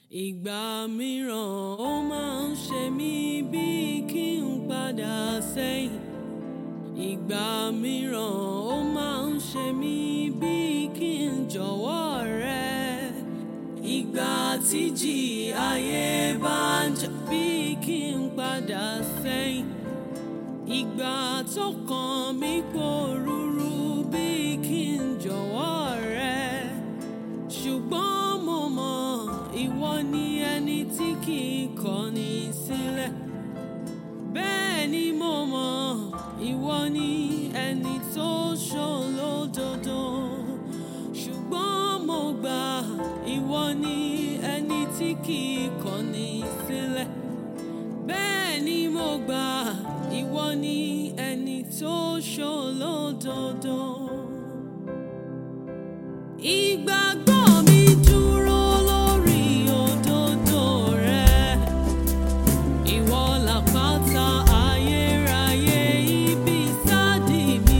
Ìgbà mìíràn ó máa ń ṣe mí bíi kí n padà sẹ́yìn. Ìgbà mìíràn ó máa ń ṣe mí bíi kí n jọ̀wọ́ rẹ. Ìgbà tíjì ayé bá ń jà bíi kí n padà sẹ́yìn. Ìgbà tó kàn mí pòrúurú bíi kí n jọ̀wọ́ rẹ. Ṣùgbọ́n mo mọ̀ ìwọ ni ẹni tí kì í kọ̀ni sílẹ̀. Bẹ́ẹ̀ ni mo mọ̀ ìwọ ni ẹni tó ṣòlódodo. Ṣùgbọ́n mo gbà ìwọ ni ẹni tí kì í kọ̀ni sílẹ̀. Bẹ́ẹ̀ ni mo gbà ìwọ ni ẹni tó ṣòlódodo. Ìgbàgbọ́ mi dúró lórí òdodo rẹ. Ìwọ làpáta ayérayé ibi ìsádi mi.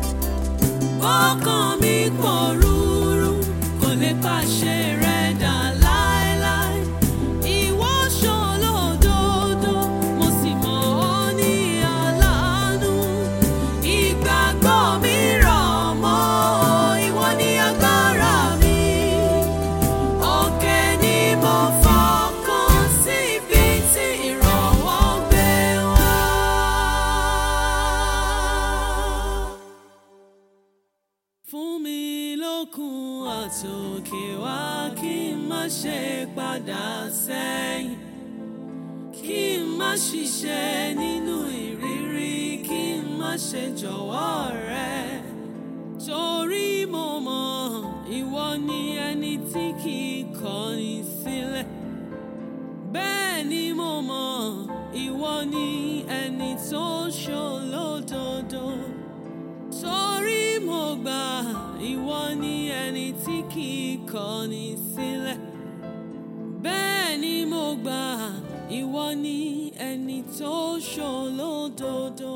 Ọkàn mi pòrúurú kò lè pàṣẹ rẹ dà láéláé. Ìwọ ṣòlódodo, mo sì mọ̀ ọ́ ní aláàánú. Ìgbàgbọ́ mi rọ̀ mọ́ ìwọ ní agbára mi. Òkè ni mo fọkàn sí ibi tí ìrànwọ́ gbé wá. Fún mi lókun àtòkè wá kí n má ṣe padà sẹ́yìn. Kí n má ṣiṣẹ́ nínú ìrírí, kí n má ṣe jọ̀wọ́ rẹ. Torí mo mọ̀ ìwọ ni ẹni tí kì í kọ̀ni sílẹ̀. Bẹ́ẹ̀ ni mo mọ̀ ìwọ ni ẹni tó ṣòlódodo. Torí mo gbà ìwọ ni ẹni tí kì í kọ̀ni sílẹ̀. Bẹ́ẹ̀ ni mo gbà ìwọ ni ẹni tó ṣòlódodo.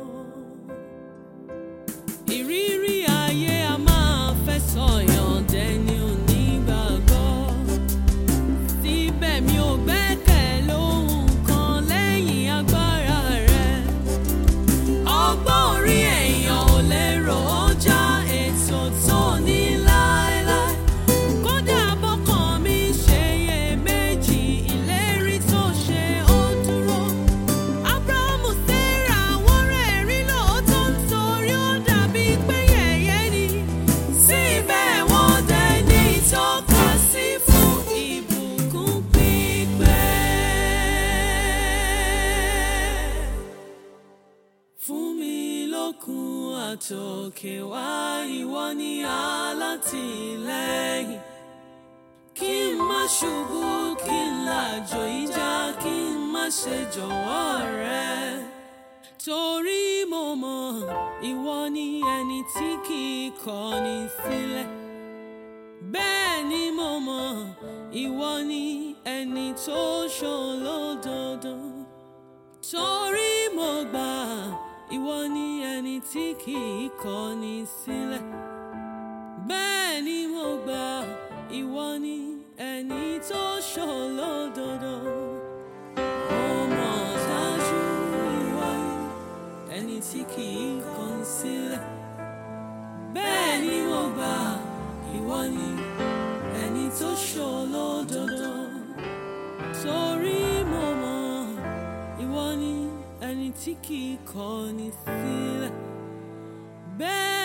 Ìrírí ayé a máa fẹ́ sọ̀yàn dẹni onígbàgbọ́. Síbẹ̀ mi ò gbẹ́kẹ̀ lóhun kan lẹ́yìn agbára rẹ. Ọgbọ́n orí èèyàn ò lérò ó já ètò tó ní láéláé. Kódà bọ́kàn mi ṣe iyèméjì, ìlérí tó ṣe ó dúró. Ábúráhámù Sárà wọ́n rẹ́rìn lóòótọ́ nítorí ó dàbí pé yẹ̀yẹ́ ni. Síbẹ̀ wọ́n dẹni ìtọ́ka sí fún ìbùkún pípẹ́. Fún mi lókun àtòkè wá ìwọ ni alátìlẹ́yìn. Kí n má ṣubú, kí n làjò ìjà, kí n má ṣe jọ̀wọ́ rẹ. Torí mo mọ̀ ìwọ ni ẹni tí kì í kọ̀ni sílẹ̀. Bẹ́ẹ̀ ni mo mọ̀ ìwọ ni ẹni tó ṣòlódodo. Torí mo gbà ìwọ ni ẹni tí kì í kọ̀ni sílẹ̀. Bẹ́ẹ̀ ni mo gbà ìwọ ni ẹni tó ṣòlódodo. Mo mọ̀ dájú ìwọ ni ẹni tí kì í kọ̀ni sílẹ̀. Bẹ́ẹ̀ ni mo gbà ìwọ ni ẹni tó ṣòlódodo. Torí mo mọ̀ ìwọ ni ẹni tí kì í kọ̀ni sílẹ̀. Bẹ́ẹ̀